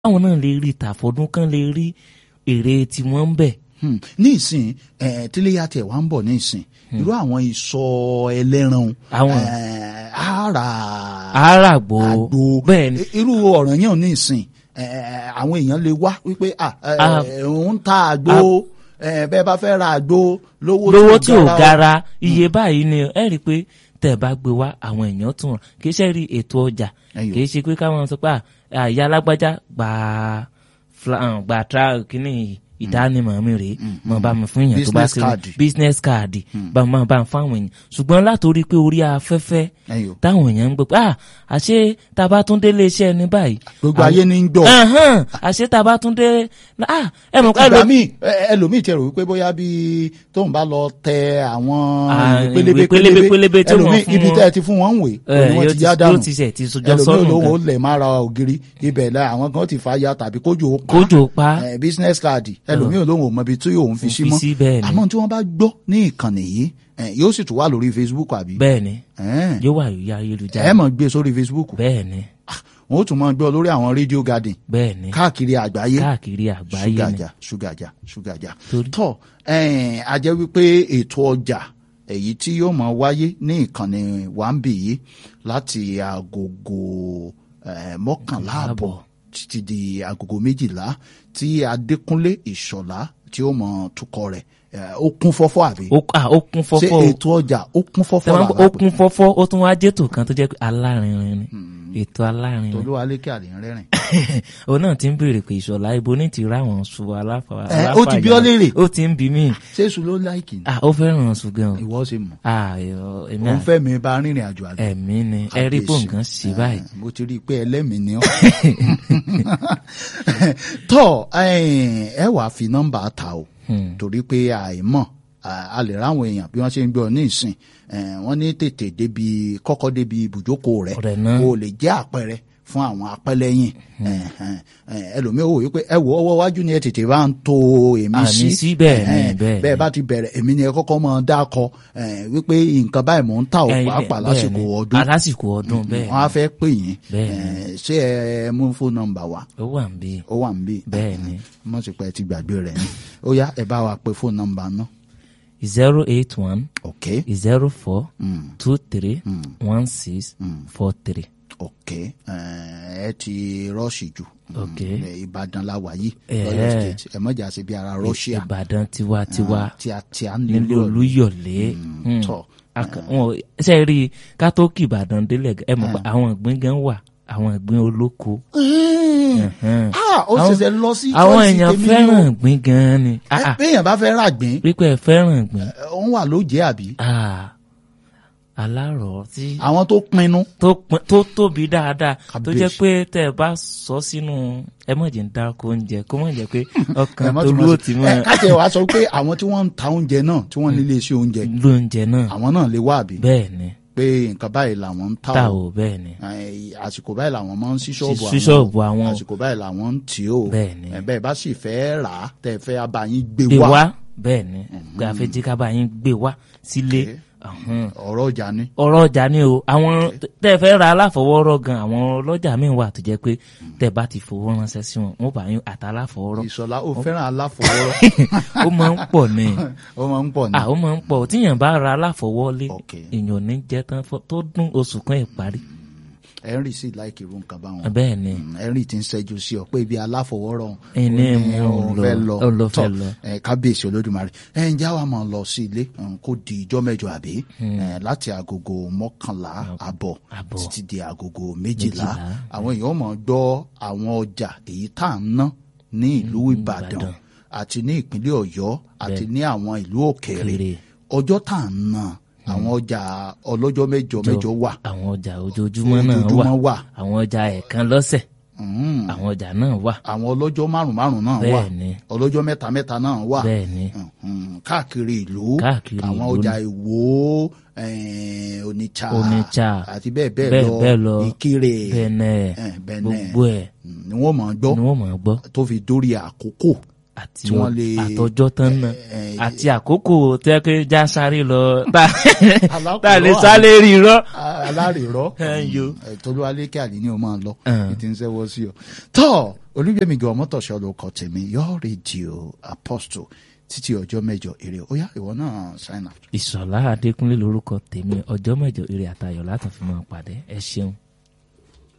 káwọn náà lè rí tàfọdún kan lè rí èrè tiwọn ń bẹ. Hmm. ní ìsìn eh, tíléyà tiẹ̀ wá ń bọ̀ ní ìsìn irú àwọn ìsọ ẹlẹ́ran Àwọn- eh, ara àràgbò àgbo bẹ́ẹ̀ ni I- irú ọ̀ràn yẹn ní ìsìn eh, àwọn èèyàn lè wá wípé ah, eh, Ah. òun ta àgbo eh, bẹ́ẹ̀ bá fẹ́ ra àgbo lówó lówó tí ò o. gara iye báyìí ni ẹ rí i pé tẹ́ ẹ bá gbé wá àwọn èèyàn tún ràn kì í ṣe rí ètò ọjà Ẹyọ. kì í ṣe pé káwọn sọ pé à, àyà alágbájá gba fla- ah, gba tra kínní ìdánimọ̀ mi rèé mọ̀ bá mi fún èèyàn tó bá Business ṣe card. business card bá mi bá mi fáwọn èèyàn ṣùgbọ́n látòrí pé orí afẹ́fẹ́ Ẹyọ. táwọn èèyàn ń gbọ́ pé à àṣé tá a bá tún délé iṣẹ́ ní báyìí gbogbo àwọn- ayé ní ń gbọ́ Ẹ̀hẹ́n, àṣé tá a bá tún dé ah ẹ mọ̀ ká ìgbà míì ẹ- ẹlòmíì tiẹ̀ rò wípé bóyá bí tóun bá lọ tẹ àwọn Ah, ìwé pélébé ìwé pélébé pélébé tí wọ́n ẹlòmíì fún ibi wọn. tẹ́ ẹ ti fún wọn ń wè Eh, ni wọ́n yóò ti ti- já yóò dànù ti ṣe- ti sọjọ́ ẹlòmíì sọ́nù olówó gan. lẹ̀ máa ra ògiri ibẹ̀ la àwọn kan ti fa ya tàbí kójú ó pa kójò pa Eh, business card ẹlòmíì olówó mọ ibi tí òun fi sí fi mọ́ sí bẹ́ẹ̀ ni. àmọ́ tí wọ́n bá gbọ́ ní ìkànnì yìí eh, yóò sì tún wà lórí Facebook àbí bẹ́ẹ̀ ni Eh, yóò wà lórí ẹ ayélujára mọ̀ gbé sórí Facebook bẹ́ẹ̀ ni wọn ó tún mọ̀ gbọ́ lórí àwọn radio garden bẹ́ẹ̀ ni káàkiri àgbáyé káàkiri àgbáyé ni ṣúgàjà ṣúgàjà ṣúgàjà Torí- tọ ẹ̀ẹ́n, a jẹ́ wípé ètò ọjà èyí tí yóò máa wáyé ní ìkànnì wàmbì yìí láti agogo eh, mọ́kànlá àbọ̀ títí di agogo méjìlá tí Adékúnlé Ìṣọ̀lá tí ó mọ tukọ̀ rẹ̀ eh, ó kún fọ́fọ́ àbí ó ah, ó kún ṣé fọ́fọ́ o ètò ọjà ó kún fọ́fọ́ Tẹ́ máa ń gbọ́, ó làlápẹ́ kún fọ́fọ́ ó tún wá jẹ́tò kan tó jẹ́ pé alárinrin ni ètò alárinrin tolúwa lékè àlè ń rẹ́rìn. òun náà ti ń béèrè pé ìṣọ̀lá ibo ní ti ráwọn ṣu aláfa Eh, ó ti bí ọ́ léèrè. ó ti ń bí mí ṣé èṣù ló láìkì ni ah ó fẹ́ràn ṣu gan o ìwọ ṣe mọ̀ ah ẹ̀rọ- èmi òun à- fẹ́ mi bá rìnrìn àjò àgbẹ̀. ẹ̀mí ni ẹ rí bó nǹkan ṣe báyìí Eh, mo ti rí i pé ẹlẹ́mìí ni ọ́. tọ́ ẹ wàá fi nọ́mbà ta o Hmm. torí pé àìmọ̀ a- a lè ráwọn èèyàn bí wọ́n ṣe ń gbọ́ ní ìsìn eh, wọ́n ní tètè débi kọ́kọ́ débi ibùjókòó rẹ̀ Rẹ̀ náà. kó o lè jẹ́ àpẹẹrẹ fún àwọn apẹ́lẹ́yìn ẹlòmíì ò wí pé ẹ wo ọwọ́ iwájú ni ẹ tètè bá ń to èmi Àmì sí sí, bẹ́ẹ̀ ni, Eh, bẹ́ẹ̀ ni. bẹ́ẹ̀ bá ti bẹ̀rẹ̀ èmi ni ẹ kọ́kọ́ mọ̀ dákọ eh, wípé nǹkan báyìí mò ń ta ò Eh, pàápàá bẹ́ẹ̀ lásìkò ni. ọdún Ah, lásìkò ọdún bẹ́ẹ̀ wọn á fẹ́ pè yín Bẹ́ẹ̀ Eh, ṣé ẹ mú fóònù nọ́mbà wa ó wà ń bí ó wà níbí bẹ́ẹ̀ ni mo sì pẹ́ ti gbàgbé rẹ̀ ni ó yá ẹ bá wa pe fóònù nọ́mbà náà zero eight one ok zero four mm, two three one six four three. ok Eh, ẹ ti rọ́ọ̀ṣì jù Ok. Mm, eh, Ìbàdàn la wà yìí Eh. lọ́yọ̀ state ẹ mọ̀jà sí bí ara Russia Ìbàdàn tiwantiwa tí a tí a nílé nílò Olúyọ̀lé. Hmm. tọ̀ Aka- wọn ò- ṣe rí i ká tó kí Ìbàdàn délẹ̀ ẹ mọ̀ pé àwọn ìgbín gan wà àwọn ìgbín olóko. Mhm. ah ó Àwọn- ṣẹ̀ṣẹ̀ lọ sí àwọn choice èèyàn tèmi fẹ́ràn o. ìgbín gan ni. Ah, Eh, ah. béèyàn bá fẹ́ ràgbín wípé ẹ fẹ́ràn ìgbín. òun wà lóje àbí Ah, alárọ̀ tí àwọn tó pinnu tó pin- tó tóbi dáadáa tó jẹ́ Kábíyèsí. pé tẹ́ ẹ bá sọ sínú ẹ mọ̀ jẹ́ ń dárúkọ oúnjẹ kó mọ̀ jẹ́ pé ọkàn ẹ má tó tún lú mọ̀ ó sí- ti mọ̀ ẹ, káṣí ẹ wàá sọ pé àwọn tí wọ́n ń ta oúnjẹ náà tí wọ́n nílé iṣẹ́ oúnjẹ lóúnjẹ náà àwọn náà lè wá àbí bẹ́ẹ̀ ni pé nǹkan báyìí làwọn ń ta tá o ò bẹ́ẹ̀ ni Eh, àsìkò báyìí làwọn máa ń sí ṣọ́ọ̀bù sí ṣọ́ọ̀bù àwọn o. àsìkò báyìí làwọn ń tì ó Bẹ́ẹ̀ ni. Eh, bẹ́ẹ̀ bá sì fẹ́ rà á tẹ́ ẹ fẹ́ abayín gbé gbé wá wá bẹ́ẹ̀ ni pé a fẹ́ jí ká bá yín gbé wá sílé Ọ̀hún. ọ̀rọ̀ ọjà ni ọ̀rọ̀ ọjà ni o àwọn tẹ́ ẹ fẹ́ ra aláfọwọ́rọ́ gan àwọn ọlọ́jà míì wà tó jẹ́ pé tẹ́ ẹ bá ti fowó ránṣẹ́ sí wọn wọ́n bá yín àtàláfọwọ́rọ́ ìṣọ̀lá ó fẹ́ràn aláfọwọ́rọ́ ó máa ń pọ̀ ní ó máa ń pọ̀ ní. à ó máa ń pọ̀ tíyàn bá ra aláfọwọ́lé Ok. èèyàn ò ní jẹ́ tán fọ́- tó dún oṣù kan ìparí henry sì láìkì irú nǹkan báwọn. bẹ́ẹ̀ ni Mm, henry ti ń ṣẹ́jú sí ọ pé ibi aláfọwọ́rọ́ Ẹni ó ní mú un òun lọ, fẹ́ lọ ó lọ fẹ́ Tọ́, lọ. ẹ, kábíyèsí olódùmarè ẹ ǹjẹ́ àwa máa lọ sí ilé mm, kó di ijọ́ mẹ́jọ àbí ẹ, láti agogo mọ́kànlá àbọ̀ àbọ̀. títí di agogo méjìlá Méjìlá. àwọn èèyàn máa gbọ́ àwọn ọjà èyí tá à ń ná ní ìlú ìbàdàn Ìbàdàn. àti ní ìpínlẹ̀ ọ̀yọ́ àti ní àwọn ìlú òkèèrè Òkèèrè. ọjọ́ tá à ń ná àwọn ọjà ọlọ́jọ́ mẹ́jọ mẹ́jọ wà àwọn ọjà ojoojúmọ́ náà ojoojúmọ́ wà wà àwọn ọjà ẹ̀ẹ̀kan lọ́sẹ̀ Mm. àwọn ọjà náà wà àwọn ọlọ́jọ́ márùn márùn náà wà bẹ́ẹ̀ ni ọlọ́jọ́ mẹ́ta mẹ́ta náà wà bẹ́ẹ̀ ni Mhm. káàkiri ìlú Káàkiri àwọn ìlú ọjà ìwó eh, onitsha Onitsha, àti bẹ́ẹ̀ bẹ́ẹ̀ bẹ́ẹ̀ bẹ́ẹ̀ lọ, lọ ìkirè bẹ́ẹ̀nẹ̀ eh, Benin gbogbo ẹ̀ Mm, ni wọ́n máa gbọ́ ni wọ́n máa gbọ́ tó fi dórí àkókò àti tí wọ́n lè- àtọjọ́ tán náà eh, àti àkókò tẹ́ pé já sáré lọ tá Alákòóró tá a lè àná. sáré rí irọ́. alárèrọ Ẹyọ. tolúwalékè àlè ni o máa lọ Ẹn. ní ti ń sẹ́wọ́ sí ọ. tọ́ olúgbẹ̀mí gan mọ́tòṣọ́ ló kọ tèmi yọ rédíò apostle títí ọjọ́ mẹ́jọ èrè ó yá ìwọ náà sign out. ìṣọ̀lá adékúnlé lórúkọ tèmi ọjọ́ mẹ́jọ eré àtayọ̀ látàn fi máa pàdé ẹ ṣeun.